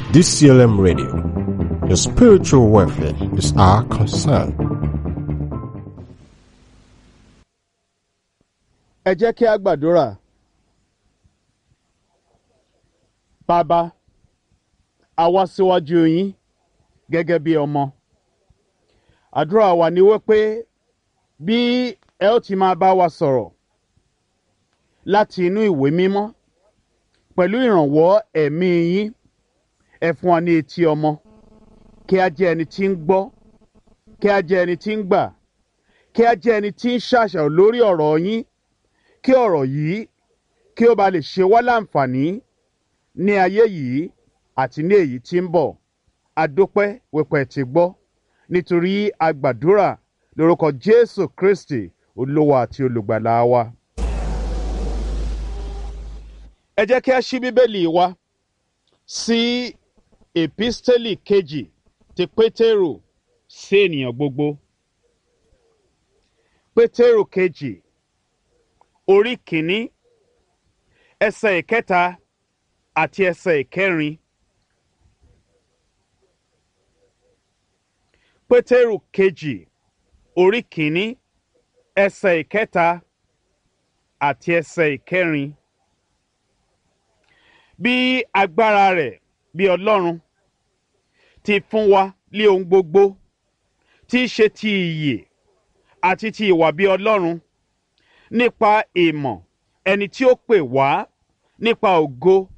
DCLM Radio. Your spiritual welfare is our concern. ẹ jẹ́ kí a gbàdúrà. bàbá a wá síwájú yín gẹ́gẹ́ bí ọmọ. àdúrà wa ni wípé bí ẹ ó ti máa bá wa sọ̀rọ̀ láti inú ìwé mímọ́ pẹ̀lú ìrànwọ́ ẹ̀mí yín ẹ fún wa ní etí ọmọ kí a jẹ́ ẹni tí ń gbọ́ kí a jẹ́ ẹni tí ń gbà kí a jẹ́ ẹni tí ń ṣàṣàrò lórí ọ̀rọ̀ yín kí ọ̀rọ̀ yìí kí ó ba lè ṣe wá láǹfààní ní ayé yìí àti ní èyí tí ń bọ̀ adópẹ́ wípé ti gbọ́ nítorí agbàdúrà lórúkọ jésù kristi olówó àti olùgbàlà wa. ẹ jẹ́ kí a ṣí bíbélì wa sí èpísítélì kejì ti pétérù sí ènìyàn gbogbo pétérù kejì orí kìíní ẹsẹ̀ ìkẹta àti ẹsẹ̀ ìkẹrin pétérù kejì orí kìíní ẹsẹ̀ ìkẹta àti ẹsẹ̀ ìkẹrin bí agbára rẹ̀ bí ọlọ́run ti fún wa lé ohun gbogbo tí í ṣe ti ìyè àti ti ìwà bí ọlọ́run nípa ìmọ̀ ẹni tí ó pè wá nípa ògo